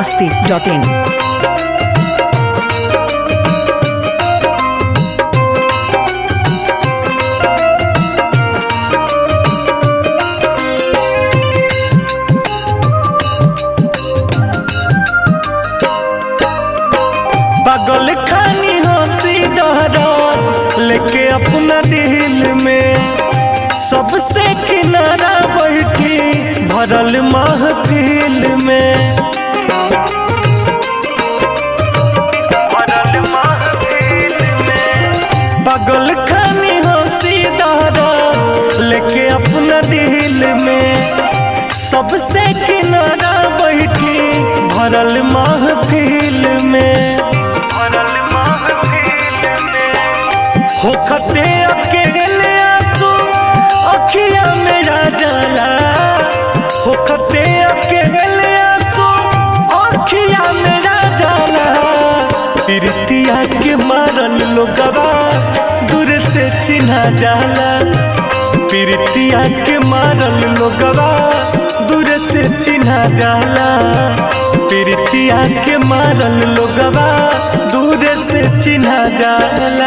masti.in. पागल खानी हंसी दहरात लेके अपना दिल में सबसे किनारा बैठी भरल महफिल में पागल खानी हंसी दहरात लेके अपना दिल में सबसे किनारा बैठी भरल महफिल में होखते अकेले आंसू अखिया मेरा जाला होखते अकेले आंसू अखिया मेरा जाला प्रीतिया के मारल लोगवा दूर से चिन्हा जाला प्रीतिया के मारल लोगवा दूर से चिन्हा जाला प्रीतिया के मारल लोगवा दूर से चिन्हा जाला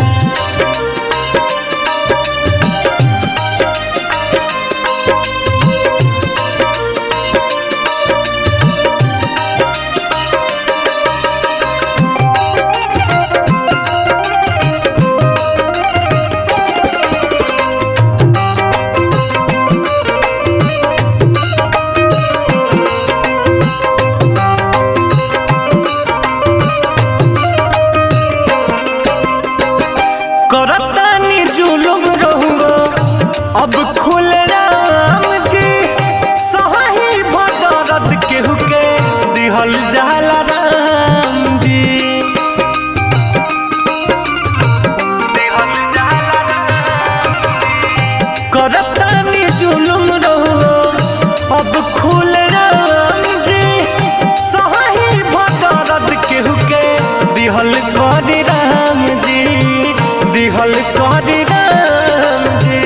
करतानी जुलुम रहुगो अब खुल राम जी सही भदरत केहू के दिहल जाला राम जी करतानी जुलुम रहुगो अब खुल राम जी सही भदरत केहू के दिहल करी राम जी दिहल करी राम जी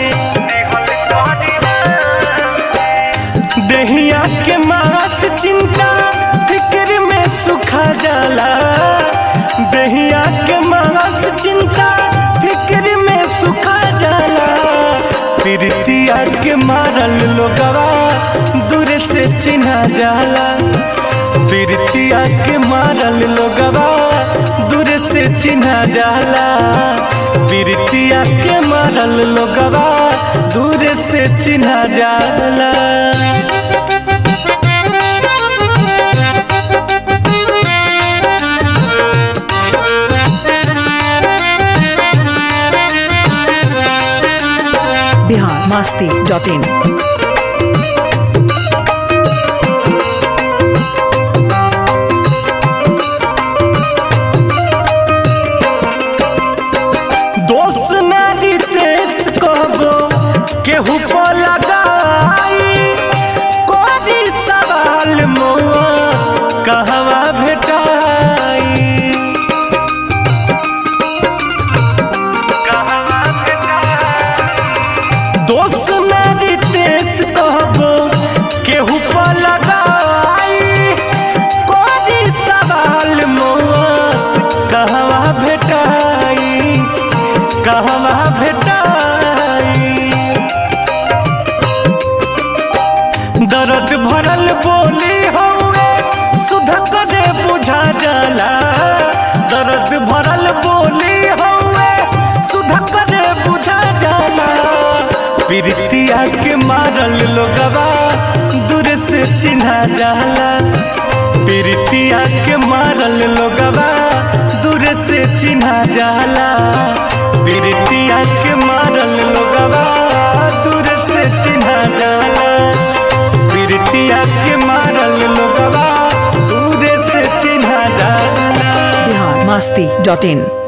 दहिया के मास चिंता फिक्र में सुखा जाला दहिया के मास चिंता फिक्र में सुखा जाला प्रीतिया के मारल लोगवा दूर से चिन्हा जाला प्रीतिया के मारल लोगवा दूर से चिन्हा जाला प्रीतिया के मारल लोगवा दूर से चिन्हा जाला Bihar masti.in. दोस्त नारी तेज कहबो केहू पर लगाई कोरी सवाल मोआ कहवा भेटाई दोस्त नारी तेज कहबो केहू पर लगाई कोरी सवाल मोआ कहवा भेटाई कहवा भेटाई दर्द भरल बोली हौवे सुध करे बुझा जाला दर्द भरल बोली हौवे सुध करे बुझा जाला प्रीतिया के मारल लोगवा दूर से चिन्हा जाला प्रीतिया के मारल लोगवा दूर से चिन्हा जाला प्रीतिया के मारल लोगवा दूर से चिन्हा जाला प्रीतिया के मारल लोगवा दूर से चिन्हा जाला Bihar masti.in.